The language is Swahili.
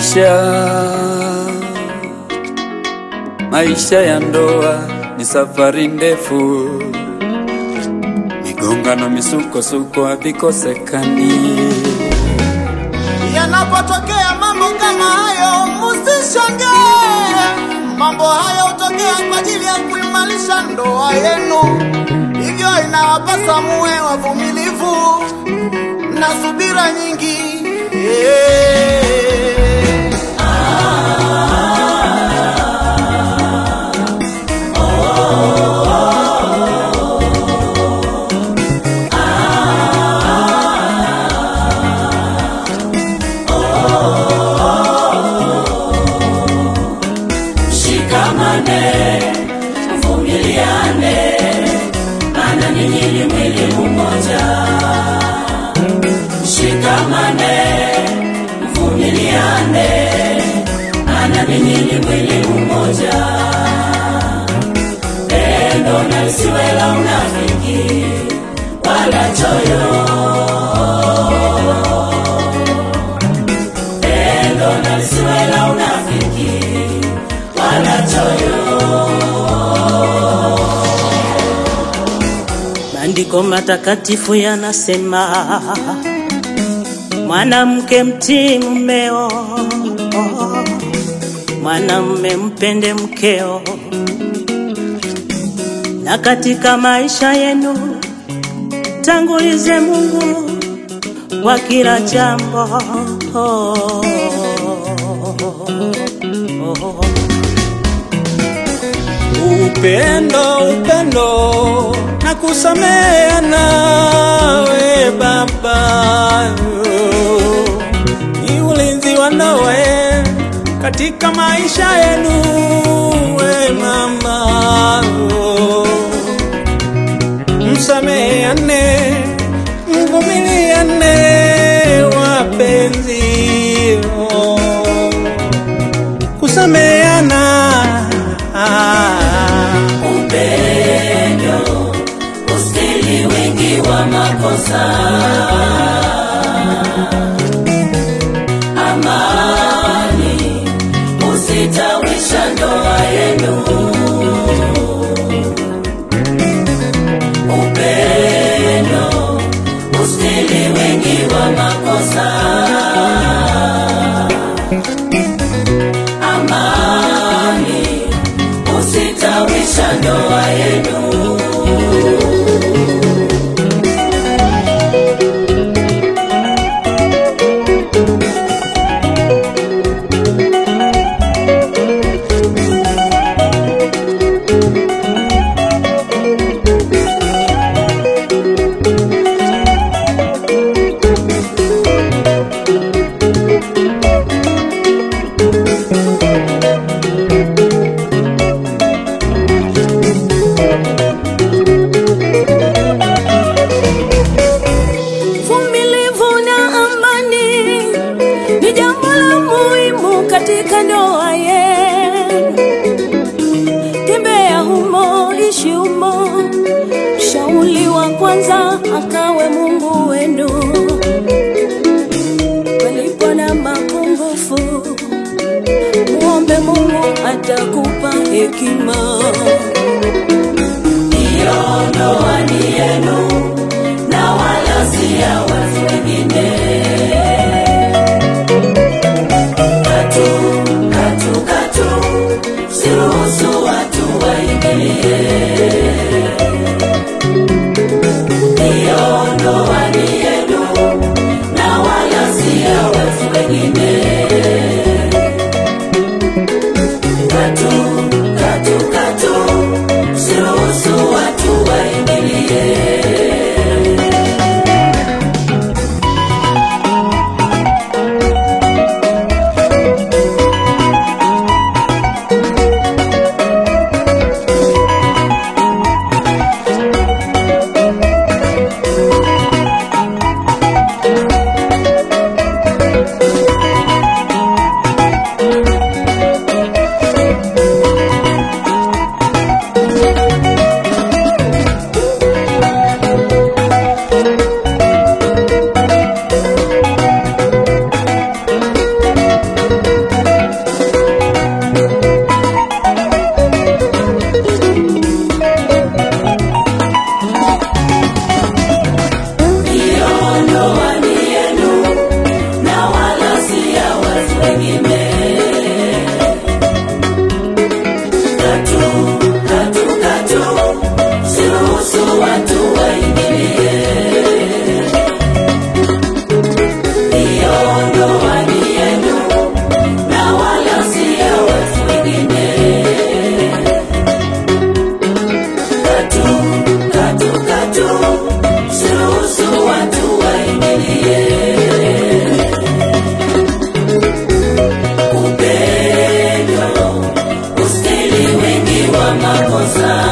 Maisha, maisha ya ndoa ni safari ndefu, migongano, misukosuko havikosekani. Yanapotokea mambo kama hayo, musishangae. Mambo hayo hutokea kwa ajili ya kuimarisha ndoa yenu, hivyo inawapasa muwe wavumilivu na subira nyingi. Yeah. Shikamane, mvumiliane, maana ninyi ni mwili mmoja. Shikamane, mvumiliane, maana ninyi ni mwili mmoja. Pendo na lisiwe la unafiki wala choyo. Pendo na lisiwe la unafiki wala choyo. Maandiko matakatifu yanasema mwanamke mtii mumeo, mwanamume mpende mkeo, na katika maisha yenu tangulize Mungu kwa kila jambo. Upendo, upendo na kusameheana, we baba, ni ulinzi wa ndoa katika maisha yenu, we mama, msameheane, mvumiliane, wapenzi, kusameheana upendo ustahili wingi wa makosa amani usitawisha ndoa yenu upendo ustahili wingi wa makosa amani usitawisha ndoa yenu Vumilivu na amani ni jambo la muhimu katika ndoa yenu. Tembea humo, ishi humo, shauli wa kwanza akawe Mungu wenu. Palipo na mapungufu, muombe Mungu atakupa hekima. Hiyo ndoa ni yenu na wala si ya watu wengine. Katu, katu, katu, siruhusu watu waingilie. Hiyo ndoa ni yenu na wala si ya watu wengine. Katu, katu, katu, siruhusu watu waingilie. katu katu katu siruhusu watu waingilie hiyo ndoa ni yenu na wala si ya watu wengine katu katu katu siruhusu watu waingilie upendo ustahili wengi wa makosa